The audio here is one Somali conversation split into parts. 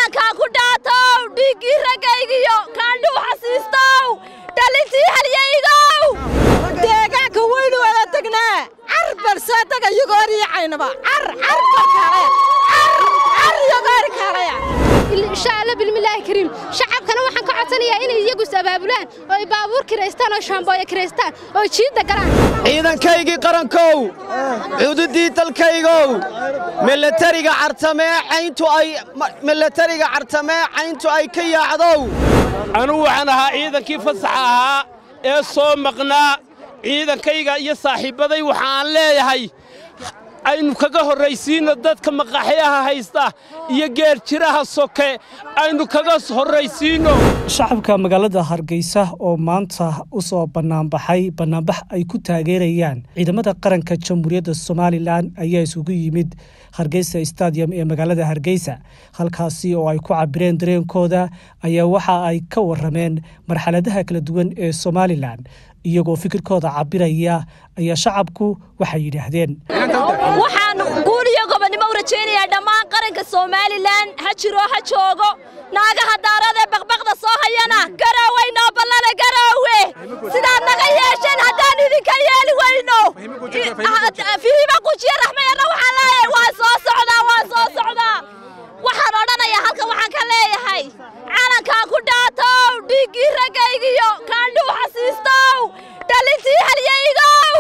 calankaa ku dhaatow dhiiggii raggaygiyo kaandhuu xasiistow dhalintii halyaygow deegaanka waynu wada tegnaa car balsee taga yogoori caynaba car car kale car yogoori kaleya insha alla bilmillaahi kariim shacabkana waxaan ka codsanayaa inay iyagu is abaabulaan oo ay baabuur kiraystaan oo shaambooyo kiraystaan oo jiidda galaan ciidankaygii qarankow cududii dalkaygow milatariga cartamee cayntu ay milatariga cartamee cayntu ay ka yaacdow anugu waxaan ahaa ciidankii fasaxa ahaa ee soo maqnaa ciidankayga iyo saaxiibbaday waxaan leeyahay aynu kaga horraysiinno dadka maqaxyaha haysta iyo geerjiraha soke aynu kaga horraysiinno shacabka magaalada hargeysa oo maanta u soo bannaanbaxay bannaanbax ay ku taageerayaan ciidamada qaranka jamhuuriyadda somalilan ayaa isugu yimid hargeysa stadium ee magaalada hargeysa halkaasi oo ay ku cabireen dareenkooda ayaa waxa ay ka warameen marxaladaha kala duwan ee somalilan iyagoo fikirkooda cabiraya ayaa shacabku waxay yidhaahdeen waxaan guul iyo gobonnimo u rajaynayaa dhammaan qaranka somalilan ha jiro ha joogo naagaha daaradee baqbaqda soo hayana garooweynoo ballana garoowe sidaad naga yeesheen haddaan idinka yeeli weyno fihiba gujiye raxmayarna waxaan leeyahay waa soo socdaa waa soo socdaa waxaan odhanayaa halkan waxaan ka leeyahay calankaa ku dhaatow dhiiggii raggaygiyo kaandhuu xasiistow dhalintii halyaygow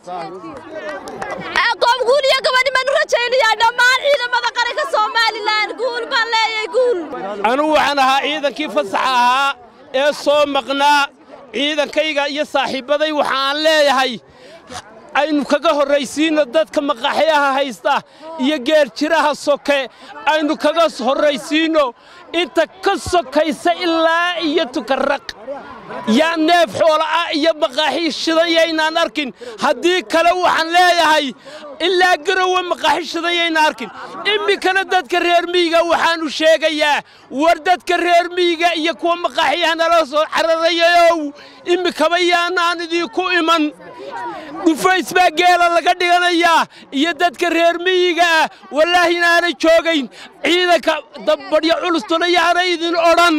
goob guul iyo gobonnimanu rajaynayaa dhammaan ciidamada qaranka somalilan guul baan leeyahay guul anugu waxaan ahaa ciidankii fasaxa ahaa ee soo maqnaa ciidankayga iyo saaxiibbaday waxaan leeyahay aynu kaga horraysiinno dadka maqaxyaha haysta iyo geerjiraha soke aynu kaga horraysiinno inta ka sokaysa ilaa iyo tukarraq yaa neef xoola'ah iyo maqaaxi shidan yaynaan arkin haddii kale waxaan leeyahay ilaa garowe maqaaxi shidan yayna arkin iminkana dadka reer miyiga waxaannu sheegayaa war dadka reer miyiga iyo kuwa maqaaxiyaha nala soo cararayayow iminkaba yaanaan idinku iman dhufays baa geela laga dhiganayaa iyo dadka reer miyiga ah wallaahi inaanay joogayn ciidanka dabbadhyo culustuna yaanay idin odhan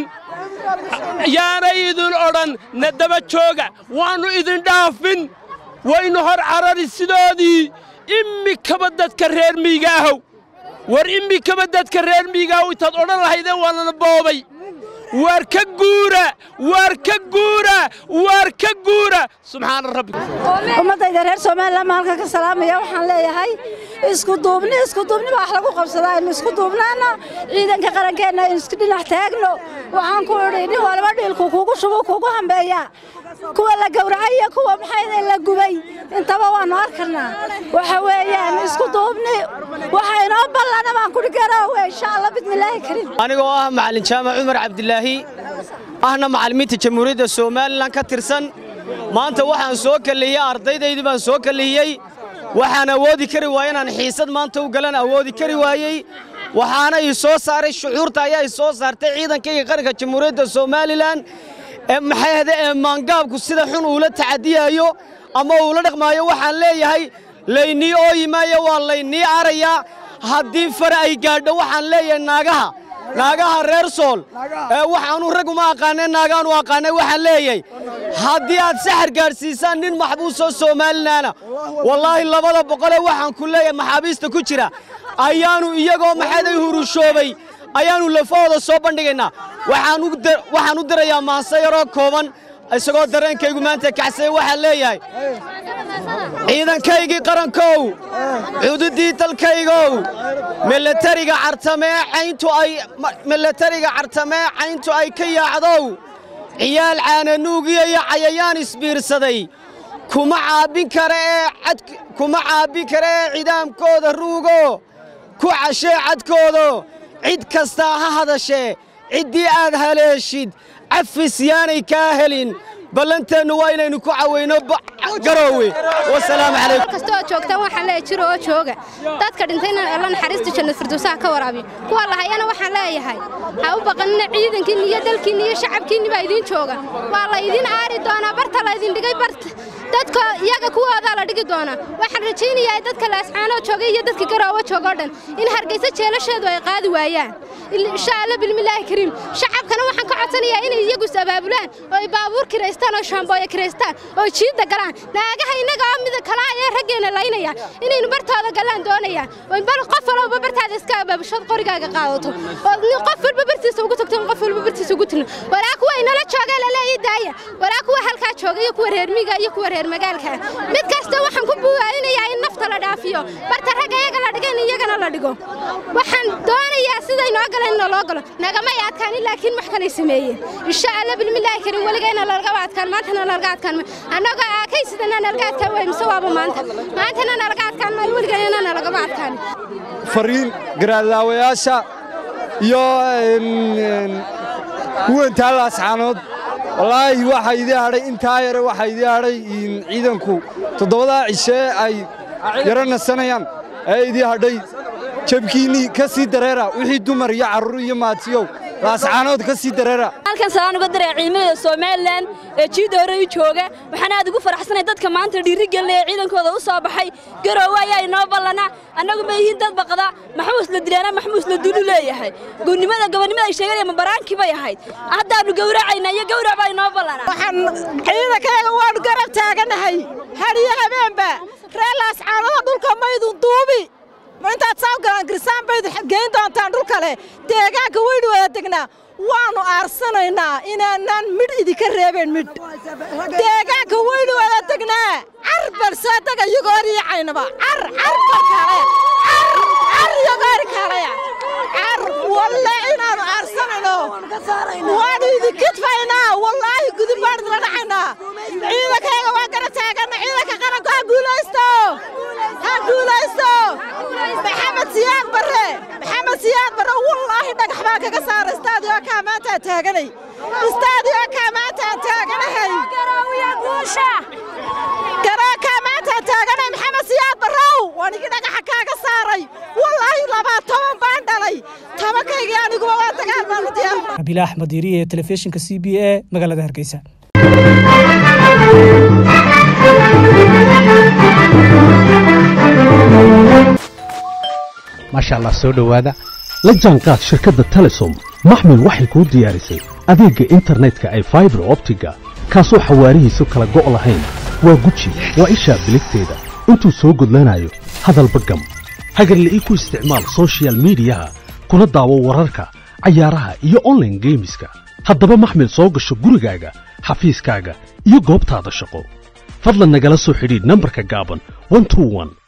yaanay idin odhan na daba jooga waannu idin dhaafin waynu hor carari sidoodii iminkaba dadka reer miyiga ahow war iminkaba dadka reer miyiga ahow intaad odhan lahaydeen waa lana boobay waar ka guura waar ka guura waar ka guura subxaana rabbi ummaddayda reer somalilan ma halka ka salaamaya waxaan leeyahay isku duubni isku duubni baa wax lagu qabsadaa aynu isku duubnaano ciidanka qarankeenna aynu isku dhinac taagno waxaan ku idhi nin walba dhiilku kugu shubu kugu hambeeya kuwa la gowracay iyo kuwa maxayda la gubay intaba waannu arkarnaa waxa weeyaan isku duubni waxa inoo ballana baan kudhi garoowe insha allah bismillaahi kariim anigoo ah macallin jaamac cumar cabdilaahi ahna macallimiinta jamhuuriyadda somalilan ka tirsan maanta waxaan soo kalihiyey ardaydaydii baan soo kalihiyey waxaan awoodi kari waayey inaan xiisad maanta u galan awoodi kari waayey waxaana ii soo saaray shucuurta ayaa i soo saartay ciidankayga qaranka jamhuuriyadda somalilan ee maxay ahde ee maangaabku sida xun uula tacadiyaayo ama uula dhaqmaayo waxaan leeyahay laynii ooyi maayo waa laynii arayaa haddii fare ay gaadho waxaan leeyahay naagaha naagaha reer sool ee waxaanu rag uma aqaanay naagaanu aqaanay waxaan leeyahay haddii aad saxar gaadhsiisaan nin maxbuusoo soomaalinaana wallaahi labada boqolee waxaan ku leeyahay maxaabiista ku jira ayaannu iyagoo maxaday hurushoobay ayaannu lafahooda soo bandhigaynaa waxaan u dirayaa maanse yaroo kooban isagoo dareenkaygu maanta kacsaya waxaan leeyahay ciidankaygii qarankow cududii dalkaygow milatariga cartamee cayntu ay milatariga cartamee cayntu ay ka yaacdow ciyaal caananuugiya iyo cayayaan isbiirsaday kuma caabbin kara ee cad kuma caabbin kara ee cidaamkooda ruugo ku cashee cadkoodo cid kastaa ha hadashee ciddii aad haleeshid cafis yaanay kaa helin ballanteennu waa inaynu ku cawayno garoowe wasalaamu calaykum kasta oo joogtaan waxaan leeyahay jiro oo jooga dadka dhintayna alla naxariista jannad firdowsaha ka waraabiyo kuwa lahayana waxaan leeyahay ha u baqanina ciidankiinni iyo dalkiinni iyo shacabkiinni baa idiin jooga waa la idiin aari doonaa barta la idin dhigay barta dadka iyaga kuwoodaa la dhigi doonaa waxaan rajaynayaa dadka laascaanoo joogay iyo dadka garoowo joogoo dhan in hargeysa jeelasheedu ay qaadi waayaan insha alla bilmillaahi kariim shacabkana waxaan ka codsanayaa inay iyagu is abaabulaan oo ay baabuur kiraystaan oo shaambooyo kiraystaan oo jiidda galaan naagaha innaga oo mida kala ayee raggeena laynaya inaynu bartooda galaan doonayaan oo bal qof walba bartaada iska abaabushood qorigaaga qaadato oo nin qof walba bartiisa ugu tagto qof walba bartiisa ugu tagno waraa kuwa inala joogee laleeyi daaya waraa kuwa halkaa jooga iyo kuwa reer miiga iyo kuwa reer magaalka mid kasta waxaan ku buugaadinayaa in nafta la dhaafiyo barta ragga iyaga la dhiga in iyagana la dhigo waxaan doonayaa siday noo galeen in loo galo nagamay adkaanin laakiin wax kalay sameeyeen insha alla bilmillaahi karim weligayna nalagaba adkaan maantana nalaga adkaan annagoo aakay sidana nalaga adkaan waay mise waaba maanta maantana nalaga adkaan maayo weligayna nalagama adkaanin fariin garaadlaawayaasha iyo huwantaa laascaanood wallaahi waxaa idii hadhay intaa yare waxaa idii hadhay ciidanku toddobadaa cishee ay yaro nasanayaan ee idii hadhay jabkiinnii ka sii dareera wixii dumar iyo carruur iyo maatiyow laascaanood ka sii dareera halkan salaan uga diray ciidamada Soomaaliland ee jiida hore u jooga waxaan aad ugu faraxsanahay dadka maanta dhiiri gelinaya ciidankooda u soo baxay garoowe ayaa inoo ballana annagu ma yihiin dad baqda maxmuus la dilaana maxmuus la dulu leeyahay goonnimada gobonnimada ay sheeganayaan baraankii bay ahayd haddaanu gowracayna iyo gowrac baa inoo ballana waxaan ciidankayga waanu garab taaganahay hadiyo habeenba reer laascaanoda dhulka maydun duubi intaad saawgalaan girsaan baydu geyn doontaan dhul kale deegaanka weynu wada degnaa waannu aarsanaynaa inaanaan midh idinka reebeen midh deegaanka weynu wada degnaa car balsaadaga iyagoori yacaynaba car carka kale car iyagoori kaleya car walle inaannu aarsanayno waannu idinkidfaynaa wallaahi gudub baan idila dhacaynaa ciidankayga waa garab taagana ciidanka qaranku ha guulaysto ha guulaysto maxamed siyaad barre maxamed siyaad barre wallaahi dhagax baan kaga saara istaadiyo kaa maantaan taaganay istaadiyo kaa maantaan taaganahay garaakaa maantaan taaganay maxamed siyaad barrow wanigii dhagaxa kaaga saaray wallaahi labaa toban baan dhalay tobankaygii aniguba waa dagaal baanu diyaar nabiila axmed diiriye telefishinka c b a magaalada hargeysa maasha allah soo dhowaada la jaanqaad shirkadda telesom maxmil waxay kuu diyaarisay adeegga internetka ay faibar optiga kaasoo xawaarihiisu kala go' lahayn waa guji waa ishaa biligteeda intuu soo gudlanayo hadalba gam hagarle ii ku isticmaal sochial midiyaha kuna daawo wararka cayaaraha iyo onlaine geemiska haddaba maxmil soo gasho gurigaaga xafiiskaaga iyo goobtaada shaqo fadlan nagala soo xidhiidh nambarka gaaban